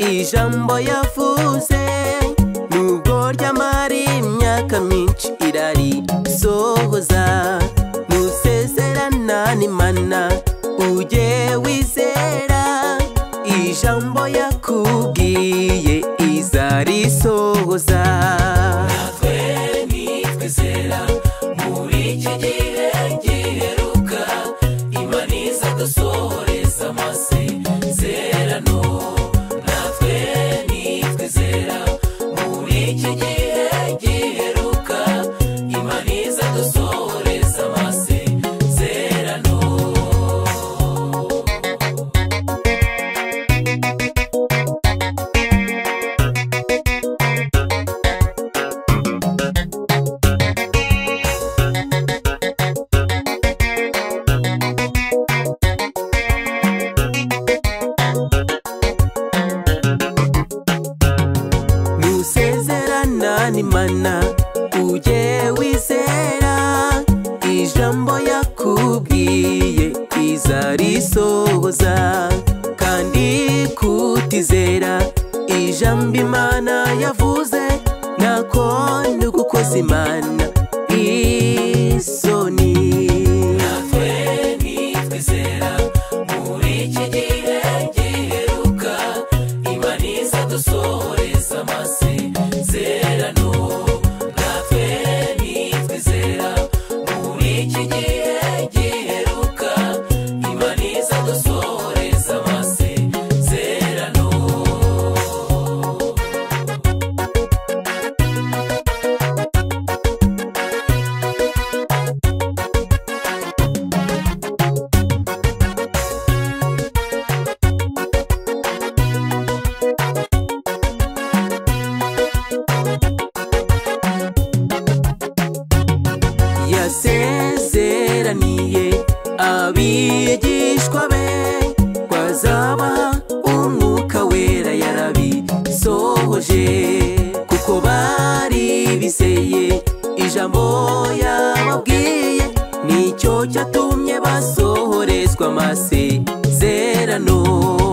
indirimbo yavuze nubwo ryamara imyaka myinshi irari sohoza musezerana n'imana ujye wizera ijambo yakubwiye izarisohoza natwe nitwizera muri iki gihe giheruka imana iza dusohoreza amasezerano natwe nitwizera muri iki gihe giheruka imana iza dusohoreza amasezerano musezerana n'imana ujye wizera ijambo yakubwiye izarisohoza kandi kutizera ijambo imana yavuze nako ni gukoza imana isoni natwe nitwizera muri iki gihe giheruka imana iza dusohoreza amasezerano natwe nitwizera muri iki gihe giheruka imana iza dusohoreza amasezerano yasezeraniye abigishwa be ko azabaha umwuka wera yarabisohoje kuko bari bizeye ijambo yababwiye nicyo cyatumye basohorezwa amasezerano